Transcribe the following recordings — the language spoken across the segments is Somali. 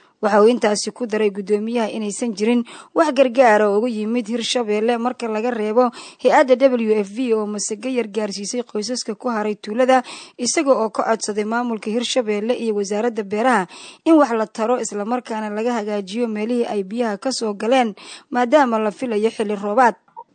waxa uu intaasi ku daray guddoomiyaha inaysan jirin wax gargaara oo uga yimid hirshabeelle marka laga reebo hay-adda w f v oo masage yar gaarsiisay qoysaska ku haray tuulada isaga oo ka codsaday maamulka hirshabeelle iyo wasaaradda beeraha in wax la taro islamarkaana laga hagaajiyo meelihii ay biyaha kasoo galeen maadaama la filayo xilli roobaad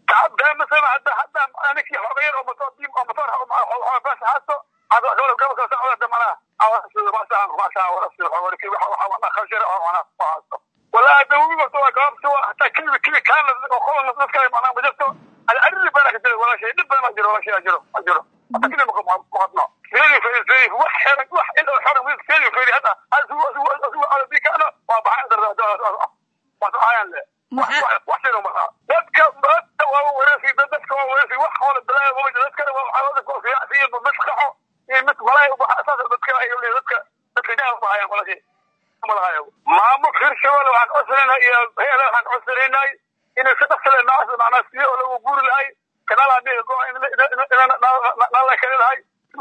والله دوي بس هو قام سوى حتى كل كل كان خلص نص كان معناه بجسته على أرض بالك ولا شيء دب ما أجره ولا شيء أجره أجره حتى كل مقام مقطنا فيري فيري فيري وح حرق وح إلا حرق ويز فيري فيري هذا هذا هو هو هو على ذيك أنا وابع هذا هذا ما تعاين له وح وح شنو ما ذاتك ذاتك وهو ورثي ذاتك وهو ورثي وح ولا بلاي وهو ذاتك وهو حوادث وفي في بمسخه مثل ملاي وأساس ذاتك أيوة ذاتك ذاتك جاه ما هي ولا شيء maamulka hirshabelle waxaan codsanayna iyo hay-ada waxaan codsanaynay inay si dhaqsile naas macnaa siyo oo lagu guuri lahay kanaal amiga go nala kale lahay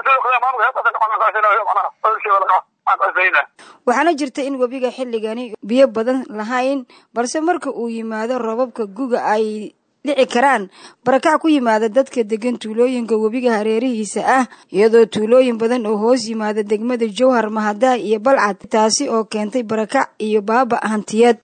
waxaana jirta in webiga xilligani biyo badan lahayn balse marka uu yimaado roobabka guga ay dhici karaan barakac ku yimaada dadka degan tuulooyinka webiga hareerihiisa ah iyadoo tuulooyin badan oo hoos yimaada degmada jowhar mahadaha iyo balcad taasi oo keentay barakac iyo baaba hantiyeed